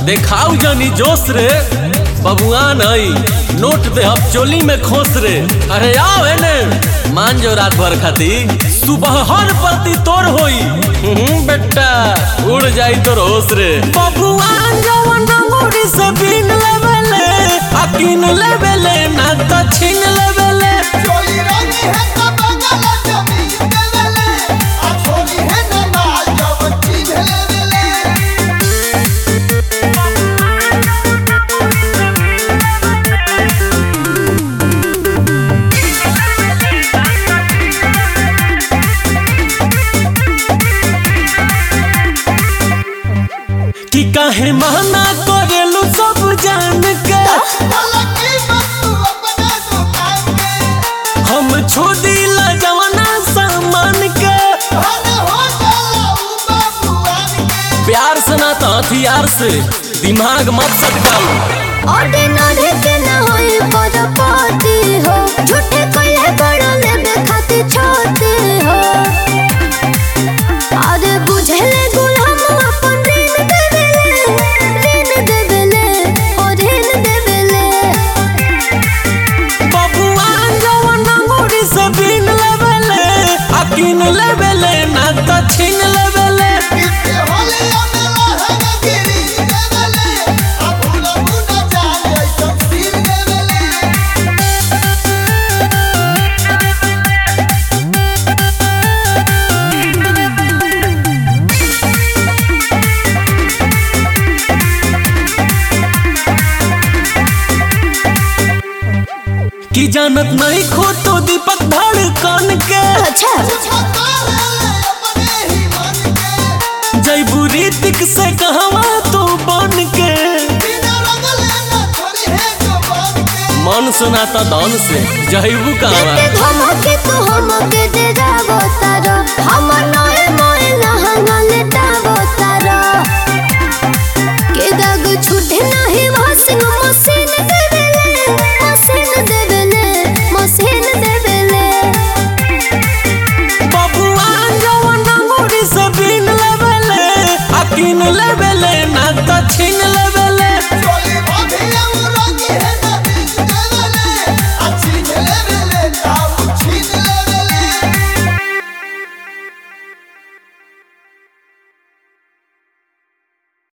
देखाऊ जनी जोश रे बबुआ नहीं नोट दे हम चोली में खोस रे अरे आओ है ने मान जो रात भर खाती सुबह हर पति तोर होई हम्म, बेटा उड़ जाई तोर होश रे बबुआ जवन मुड़ी से बीन लेवेले अकीन लेवेले ना तो छीन लेवेले चोरी रंगी है तो बंगल जमीन देवेले आ छोरी है न माल जब चीज लेवेले कि काहे महना करेलू सब जान के लकी बतू अपने दुकान के हम छोड़ी ला जवाना सामान के धन हो जाला ऊ बाबूआन के प्यार से ना तो हथियार से दिमाग मत सटकाओ ऑर्डिनरी के न होई बड़पति हो झूठे कहे बड़ लेबे खातिर छोटे हो अरे बुझले गुलाम अपन ऋण देवेले ऋण देवेले ओ ऋण देवेले बबुआ जवाना मुड़ी से बीन लेवेले अकीन लेवेले ना तो छीन लेवेले इसके होले अमेला है न गिरी देवेले आ भूला भूला जाने ऐसा सिर देवेले कि जानत नहीं खो तो दीपक धड़कन के अच्छा छका ले अपने ही मन के जैबू रीतिक से कहवा तू बन के बिना रंगले न छोरी है जो बन के मन सुना तो धन से जैबू कहवा के धमके तू हमके दे जाबो तारा हमर नए मोए लहंगा लेटाबो तारा के दाग छूटे नहीं वासिंग मशीन दे